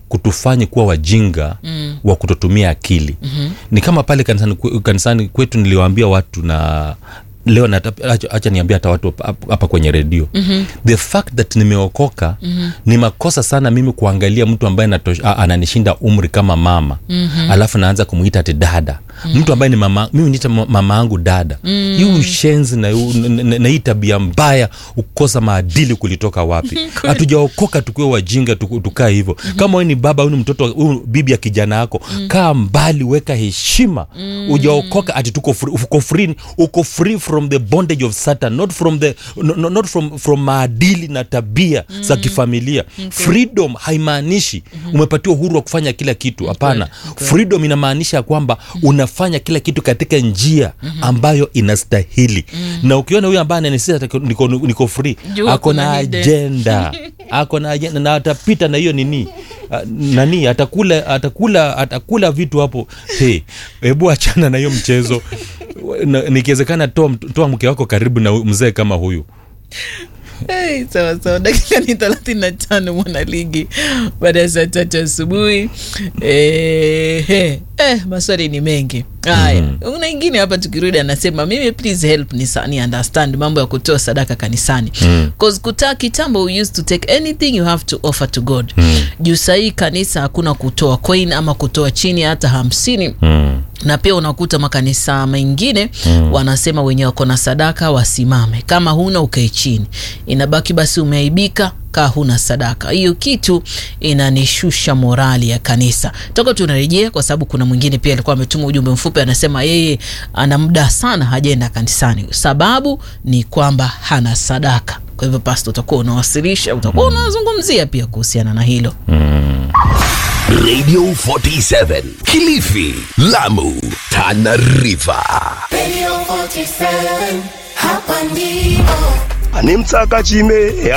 kutufanye kuwa wajinga mm. wa kutotumia akili mm-hmm. ni kama pale kanisani, kwe- kanisani kwetu niliwaambia watu na leo nata- acha acha niambia hata watu hapa- hapa kwenye redio mm-hmm. the fact that nimeokoka mm-hmm. ni makosa sana mimi kuangalia mtu ambaye natosh, a, ananishinda umri kama mama mm-hmm. alafu naanza kumuita ati dada mm-hmm. mtu ambaye ni mama mimi niita mama yangu dada mm-hmm. hii ushenzi na, yu- na, na, na hii tabia mbaya ukosa maadili kulitoka wapi hatujaokoka tukiwe wajinga tuku- tukaa hivyo mm-hmm. kama wewe ni baba huyu ni mtoto huyu bibi ya kijana yako mm-hmm. kaa mbali weka heshima mm-hmm. ujaokoka ati tuko free, uko free uko free from the bondage of satan not from the no, no, not from, from maadili na tabia mm-hmm. za kifamilia okay. freedom haimaanishi mm-hmm. umepatiwa uhuru wa kufanya kila kitu hapana okay. freedom inamaanisha kwamba mm-hmm. unafanya kila kitu katika njia mm-hmm. ambayo inastahili mm-hmm. na ukiona huyu ambaye ananisisa niko, niko free Jua ako na kuna hidden. ajenda ako na ajenda na atapita na hiyo nini Ah, nani atakula atakula atakula vitu hapo hey, hebu achana na hiyo mchezo Na- nikiwezekana toa, mt- toa mke wako karibu na hu- mzee kama huyu Hey, sawa sawa dakika ni thelathini na tano mwanaligi baada ya saa tatu asubuhi eh, eh, eh, maswali ni mengi haya mm-hmm. una ingine hapa tukirudi anasema mimi please help ni, sa- ni understand mambo ya kutoa sadaka kanisani mm. kutaa kitambo we used to take anything you have to offer to god mm. juu sahii kanisa hakuna kutoa coin ama kutoa chini hata hamsini mm. na pia unakuta makanisa mengine mm. wanasema wenye wako na sadaka wasimame kama huna ukae chini inabaki basi umeaibika kaa huna sadaka hiyo kitu inanishusha morali ya kanisa toka tunarejea kwa sababu kuna mwingine pia alikuwa ametuma ujumbe mfupi anasema yeye ana muda sana hajaenda kanisani sababu ni kwamba hana sadaka kwa hivyo pasto utakuwa unawasilisha utakuwa unazungumzia pia kuhusiana na hilo Radio 47 Kilifi, Lamu, Tana River. Radio 47, hapa ndipo ani mtsaka chime